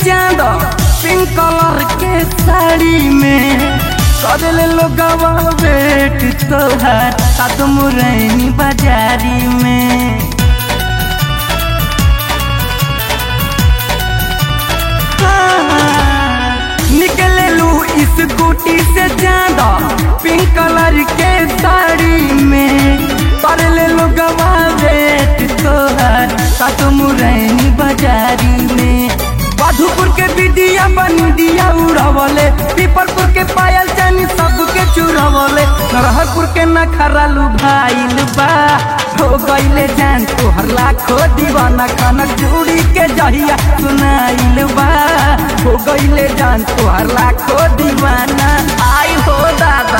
चांद pink colour के साड़ी में करले लोगवा वेट तोहार सात मुरैनी बाजारी में निकले लू इस गुटी से ज्यादा पिंक कलर के साड़ी में कर ले लो गवा वेट तोहर सात मुरैनी बाजारी में मधुपुर के बिदिया बनिदिया उड़वले पीपरपुर के पायल जानी सबके चुरवले नरहरपुर के नखरा लुभाइल बा हो गईले जान तोहर लाखो दीवाना कनक जुड़ी के जहिया सुनाइल बा हो गईले जान तोहर लाखो दीवाना आई हो दादा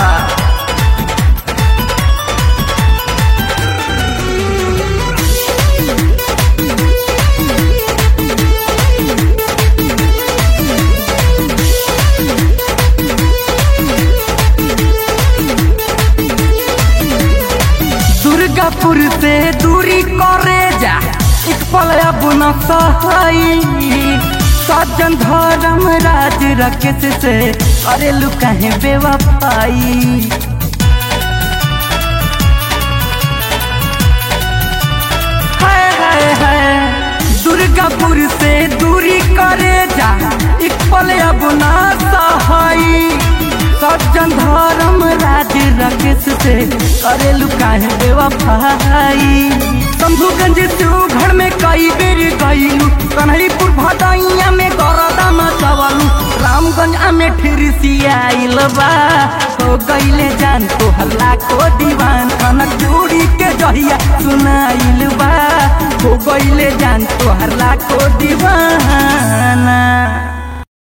दुर्गापुर से दूरी करे जा एक पल अब न सही सज्जन धर्म राज रकेश से अरे लुकाहे बेवफाई हाय हाय हाय दुर्गापुर से दूरी करे जा एक पल अब ना सहाई सज्जन धर्म राज रकेश से करे लुकाहे बेवफाई शंभुगंज तू घर में कई बेर गईलू कन्हईपुर भदैया में गरदा मचवलू रामगंज में फिर सियाइल बा हो गईले जान तो हल्ला को दीवान कनक जोड़ी के जहिया सुनाइल बा हो गईले जान तो हल्ला को दीवान